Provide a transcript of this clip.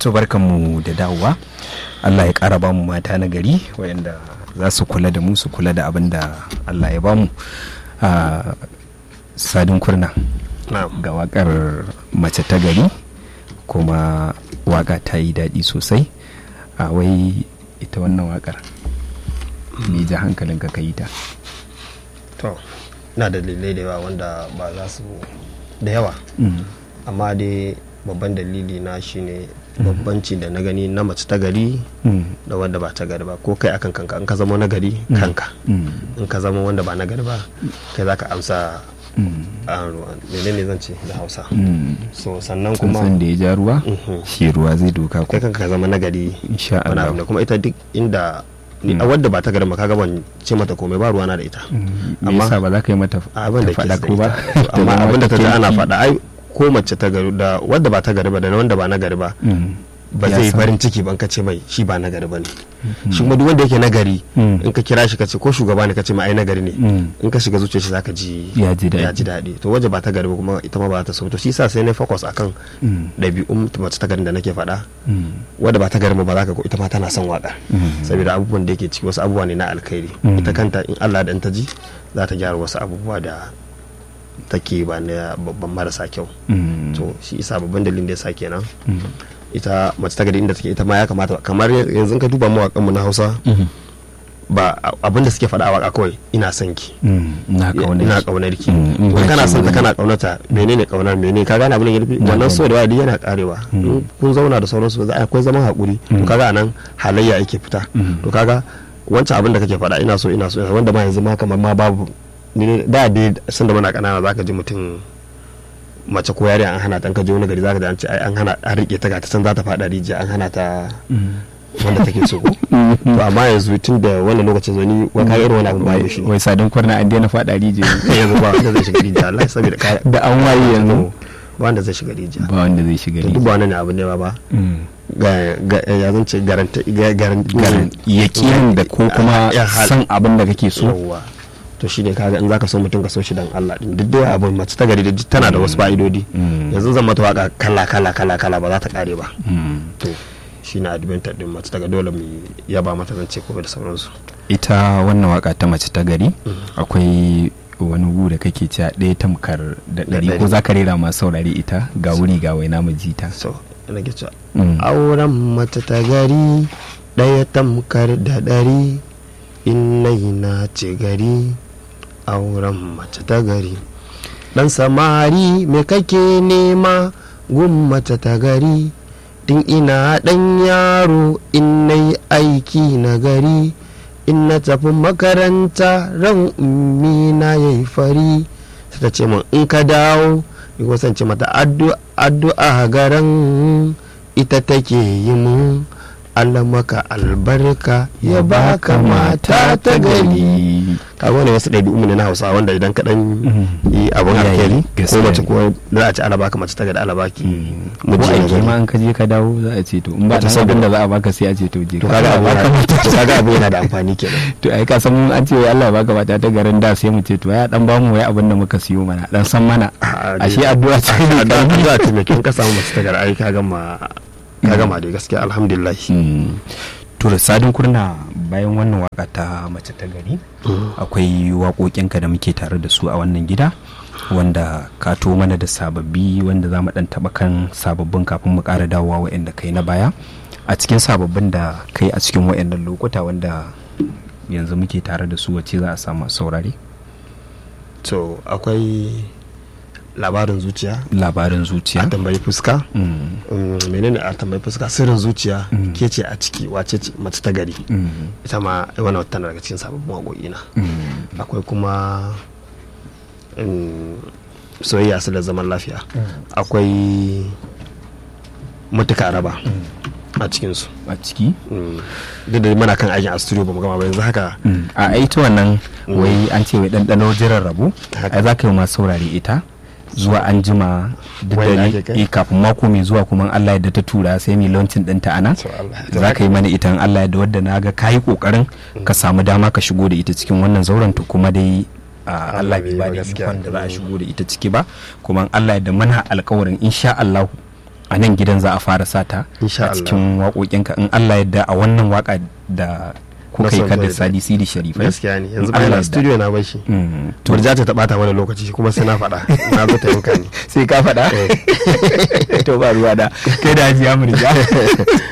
so barkanmu da dawowa allah ya ƙara bamu mata na gari wayanda za su kula da mu su kula da abin da allah ya bamu a sadin kurna ga wakar mace ta gari kuma waka ta yi daɗi sosai a wai ita wannan wakar me ja hankalin ka yi ta to na da dalilai da yawa wanda ba za su da yawa amma dai babban dalili na shine babbanci da na gani na mace ta gari da wanda ba ta gari ba ko kai akan kanka in ka zama na gari kanka in ka zama wanda ba na gari ba kai za ka amsa mene ne zan ce da hausa so sannan kuma san da ya ja ruwa shi ruwa zai doka kai kanka ka zama na gari insha Allah kuma ita duk inda ni a wadda ba ta gari kaga ban ce mata komai ba ruwana da ita amma ba za ka yi mata abin da ke faɗa ko ba amma abin da ta ji ana faɗa ai ko mace ta gari da wadda ba ta gari ba da wanda ba na gari ba ba zai farin ciki ban kace mai shi ba nagari ba ne shi kuma duk wanda yake nagari in ka kira shi ka ce ko shugaba ne ka ce mai ai nagari ne in ka shiga zuciyar shi zaka ji ya ji daɗi to waje ba ta gari ba kuma ita ma ba ta so to shi yasa sai na focus akan ɗabi'un mace ta garin da nake faɗa wadda ba ta gari ba za ka ko ita ma tana son waka saboda abubuwan da yake ciki wasu abubuwa ne na alkhairi ita kanta in Allah da ta ji za ta gyara wasu abubuwa da take ba na babban marasa kyau to shi isa babban dalilin da ya sa kenan ita mace ta gari inda take ita ma ya kamata kamar yanzu ka duba mawakan mu na Hausa ba abin da suke faɗa a waka kawai ina son ki ina kaunar ki wani kana son ta kana kaunata menene kaunar menene ka gane abin da yake wannan so da wadi yana karewa kun zauna da sauransu za akwai zaman hakuri to kaga anan halayya yake fita to kaga wancan abin da kake faɗa ina so ina so wanda ma yanzu ma kamar ma babu da dai sun da muna kanana zaka ji mutum mace ko yare an hana ta ka je wani gari zaka ji an ce ai an hana an rike ta ga ta san za ta fada rijiya an hana ta wanda take so ko to amma yanzu tun da wannan lokacin zo ni wa kai irin wani abu ba shi wai sadin kwarna an daina fada rijiya yanzu ba wanda zai shiga rijiya Allah saboda kai da an waye yanzu ba wanda zai shiga rijiya ba wanda zai shiga rijiya duk ba wannan abu ne ba ba ga ya zan ce garanta yakin da ko kuma san abin da kake so to shi ne kaga in zaka so mutum ka so shi dan Allah din duk da abin mace ta gari da tana da wasu fa'idodi yanzu zan mata waka kala kala kala kala ba za ta kare ba to shi na adventure din mace ta dole mu yaba mata zan ce ko da sauransu ita wannan waka ta mace ta gari akwai wani gu da kake cewa ɗaya tamkar da ɗari ko za ka rera masu saurari ita ga wuri ga waina mu ji ta so ina ke cewa auren mace ta gari ɗaya tamkar da ɗari in na ce gari auren mace ta gari dan samari me kake nema gun mace ta gari tun ina dan yaro in na yi aiki na gari in na tafi makaranta ran ummi na ya yi fari sai ta ce min in ka dawo ni ce mata addu'a garan ita take yi mun Allah maka albarka ya baka mata ta gari ka wani wasu ɗabi'u ne na hausa wanda idan ka dan yi abun alheri ko mace ko za a ci ala baka mace ta gari ala baki mu ji aiki ma an ka je ka dawo za a ce to in ba ta sabon da za a baka sai a ce to je to kaga abu to kaga abu yana da amfani kenan to ai ka san an ce wai Allah baka mata ta garin da sai mu ce to ya dan ba mu wai abin da muka siyo mana dan san mana ashe addu'a ce addu'a ce mai kin ka samu mace ta gari ai ka gama ka gama dai gaskiya alhamdulillah to da sadin kurna bayan wannan waka ta mace ta gari akwai waƙoƙinka da muke tare da su a wannan gida wanda ka to mana da sababbi wanda za mu dan taɓa kan sababbin kafin mu ƙara dawowa wa'anda kai na baya a cikin sababbin da kai a cikin wa'annan lokuta wanda yanzu muke tare da su wacce za a samu saurare to akwai labarin zuciya labarin zuciya a tambayi fuska menene a tambayi fuska sirrin zuciya ke ce a ciki wace ce mace ta gari ita ma wani wata daga cikin sababbin waƙoƙi na akwai kuma soyayya su da zaman lafiya akwai mutuka raba a cikinsu a ciki duk da mana kan aikin a studio ba mu gama ba yanzu haka a ita wannan wai an ce wai ɗanɗano jiran rabu ai za ka yi masu saurare ita zuwa an jima duk da ni kafin mako mai zuwa kuma Allah ya da ta tura sai mai launching ɗinta ana za ka yi mana ita Allah ya da wadda na ga kayi kokarin ka samu dama ka shigo da ita cikin wannan zauren to kuma dai Allah bai ba da ikon da za a shigo da ita ciki ba kuma Allah ya da mana alkawarin insha Allah a nan gidan za a fara sata Insha a cikin waƙoƙinka in Allah yadda a wannan waƙa da kuka yi son ka da Zoe Sadi Sidi Sharifai gaskiya ne yanzu In Allah bayan yadda. studio na bar shi Mm, to turja ta bata mana lokaci kuma sai na faɗa na zo ta yanka ni sai ka faɗa to ba ruwa da kai da hajiya murja